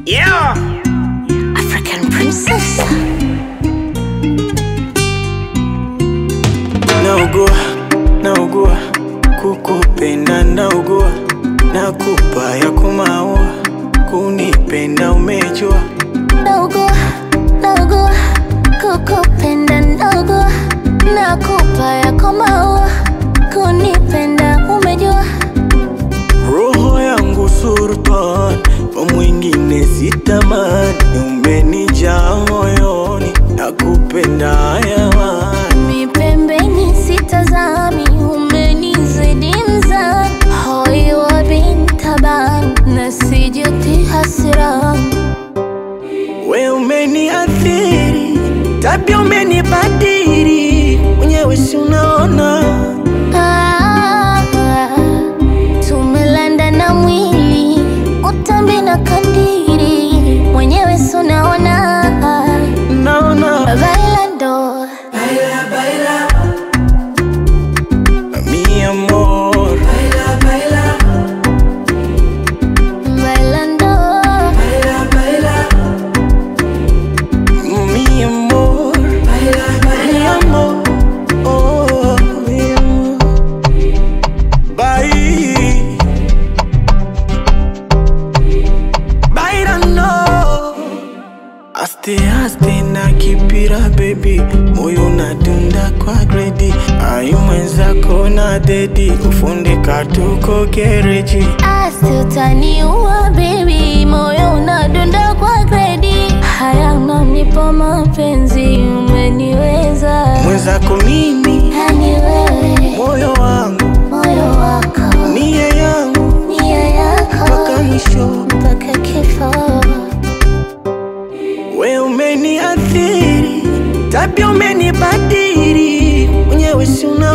Yeah. African princess. naugua naugua kukupenda naugua nakupa ya kumaua kunipenda umejua Naugua, naugua, kukupenda naugua, nakupa yako maua, kunipenda umejua. roho yangu sultan kwa mwingine sitamani umenijaa moyoni nakupenda yawani Mi pembeni sitazami, umenizidi mzani, hoi wa bintaban, na sijuti hasirani. we umeniathiri tabia umenibadiri mwenyewe si unaona Ah, tumelanda na mwili utambi na kandiri mwenyewe sunaona naona bailando mi amor bailando mi amor mi amor oh, mi amor Bye. Bailando Aste aste na kipira baby moyo nadunda kwa gredi ai mwenzako na dedi kufundika tuko gereji asi utaniua baby moyo unadunda kwa gredi haya unanipa mapenzi umeniweza mwenzako mimi yani wewe moyo wangu moyo wako nia yangu nia yako mpaka mwisho mpaka kifo we umeniathiri tabia umenibadiri mwenyewe si una